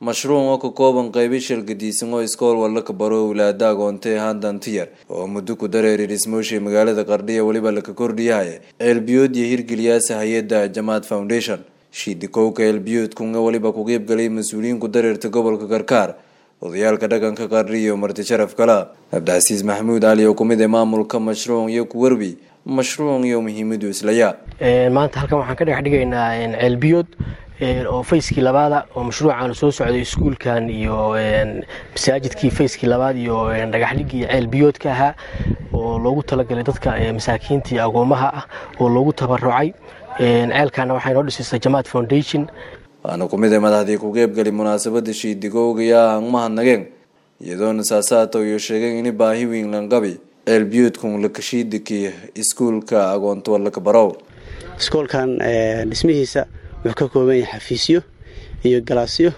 mashruuc oo ka kooban qaybo shirgadiisan oo iskool walla ka baro owlaada agoontay handantiyar oo muddo ku dareeri dhismooshay magaalada qardhiya weliba laka kordhiyahay ceelbiyood iyo hirgeliyaasa hay-adda jamaad foundation shiidikowka ceelbiyood kunga weliba ku qeybgalay mas-uuliyiin ku dareerta gobolka karkaar odayaalka dhaqanka qardhi iyo marti sharaf kala cabdicasiis maxamuud cali oo kumid ee maamulka mashruuc iyo kuwerbi mashruuc iyo muhiimadu islaya maanta halkan waxaan ka dhex dhigaynaa ceelbiyood oo fayskii labaada oo mashruucan soo socday iskuulkan iyo masaajidkii fayskii labaad iyo dhagaxdhigii ceelbiyoodka ahaa oo loogu talagalay dadka masaakiinta iyo agoomaha ah oo loogu tabarucay ceelkaana waxaa inoo dhisaysa jamaad foundation waana kumid ee madaxdii ku qeybgali munaasabada shiidigowgaya aan mahadnageen iyadoona saasaato iyo sheegeen ini baahi weyn lanqabi ceelbiyoodkun lakashiidiki iskuulka agoonto laka barow iskoolkan dhismihiisa wuxuu ka kooban yahay xafiisyo iyo galaasyo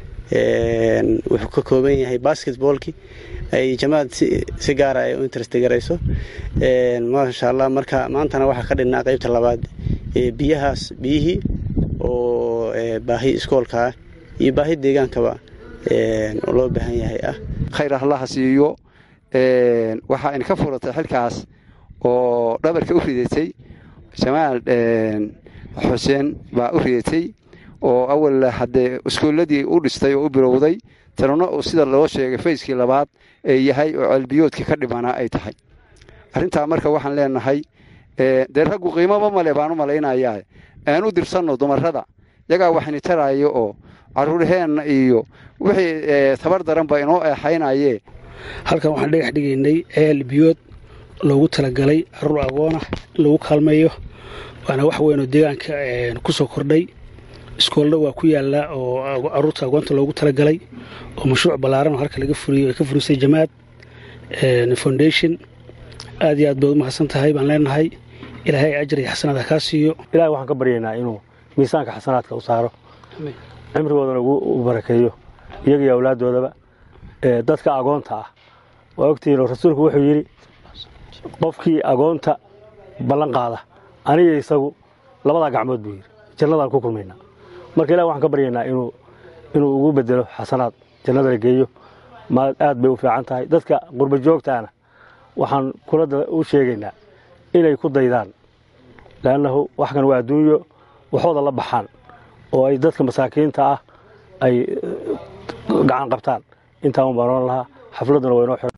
wuxuu ka kooban yahay basketboolki ay jamaad si gaara ay u interest garayso maasha allah marka maantana waxaa ka dhinnaa qeybta labaad biyahaas biyihii oo baahi iskoolkaa iyo baahi deegaankaba loo baahan yahay ah khayr allaha siiyo waxaa in ka furatay xilkaas oo dhabarka u ridatay jamaal xuseen baa u ridatay oo awal haddee iskuulladii u dhistay oo u bilowday tanuna uu sida loo sheegay fayskii labaad ee yahay oo ceelbiyoodkii ka dhimanaa ay tahay arrintaa marka waxaan leenahay dee raggu qiimoba male baan u malaynayaa aan u dirsanno dumarrada yagaa waxni taraayo oo carruurheenna iyo wixii tabar daranba inoo eexaynayee halkan waxaan dhagax dhigaynay ceel biyood loogu talagalay carruur agoonah in lagu kaalmeeyo waana wax weyn oo deegaanka ku soo kordhay iskoolna waa ku yaallaa oo carruurta agoonta loogu talagalay oo mashruuc ballaaran oo halka laga furiyo ay ka furisay jamaad foundation aad iyo aad baad u mahadsan tahay baan leenahay ilaahay ajar iyo xasanaad ha kaa siiyo ilahay waxaan ka baryaynaa inuu miisaanka xasanaadka u saaro cimrigoodana u barakeeyo iyaga iyo awlaaddoodaba dadka agoonta ah waa ogtihiin oo rasuulku wuxuu yidhi qofkii agoonta ballan qaada aniga isagu labadaa gacmood buu yidhi jannadaan ku kulmaynaa marka ilahi waxaan ka baryaynaa inuu inuu ugu bedelo xasanaad jannada la geeyo ma aad bay u fiican tahay dadka qurba joogtaana waxaan kula u sheegaynaa inay ku daydaan leannahu wax kan waa adduunyo waxooda la baxaan oo ay dadka masaakiinta ah ay gacan qabtaan intaa un baan oran lahaa xafladduna waa inoo